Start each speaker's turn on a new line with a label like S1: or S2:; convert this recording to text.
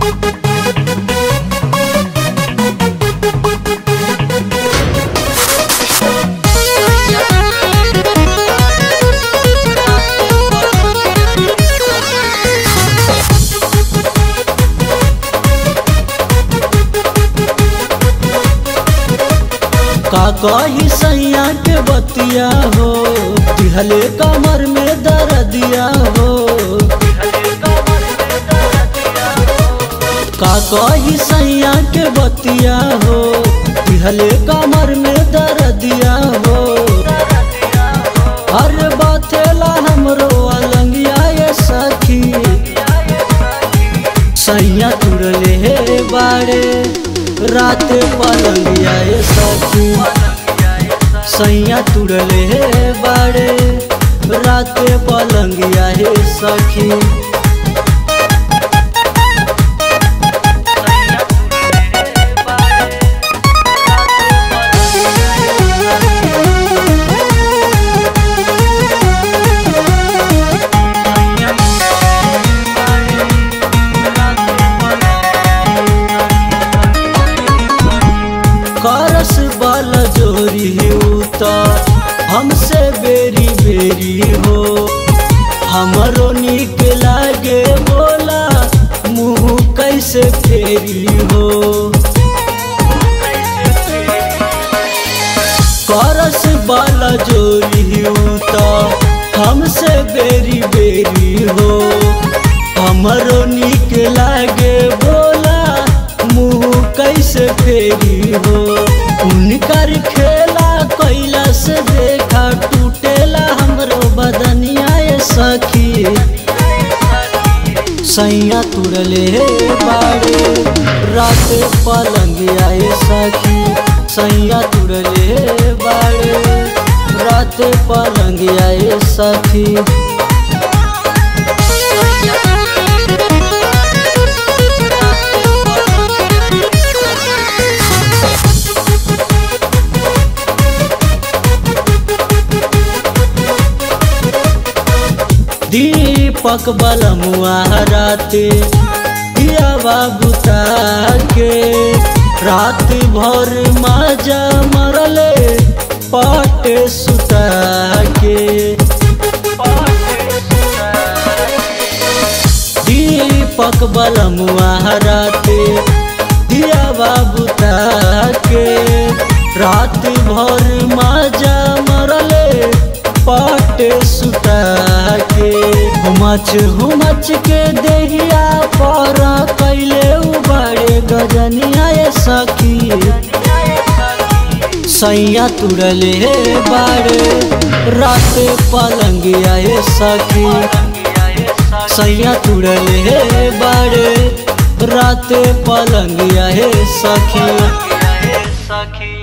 S1: का कही सैया के बतिया हो दिहले कमर में दर्दिया हो का कही सैया के बतिया हो दिहले कमर में दर्दिया हो अरे बातेला हमरो अलंगिया ये सखी सैया तुरले हे बाड़े रात पलंगिया ये सखी सैया तुरले हे बाड़े रात पलंगिया हे सखी करस बल जोरी तो हमसे बेरी बेरी हो हमरो निक लागे बोला मुँह कैसे फेरी हो करस बल जोरी तो हमसे बेरी बेरी हो हमरो निक लागे बोला मुँह कैसे फेरी हो उनकर खेला कैला से देखा टूटेला हमरो बदनिया ये सखी सैया तुरले बाड़े रात पलंगिया ये सखी सैया तुरले बाड़े रात पलंगिया ये सखी दीपक बलमुआ राते दियावा बुता के रात भर माजा मरले पाटे सुता के दीपक बलमुआ राते दियावा बुता के रात भर माजा मरले पाटे सुता के हुमच हुमच के देहिया पर कैले उबड़े गजनिया ये सखी सैया तुरले बाड़े रात पलंगिया ये सखी सैया तुरले बाड़े रात पलंगिया ये सखी
S2: सखी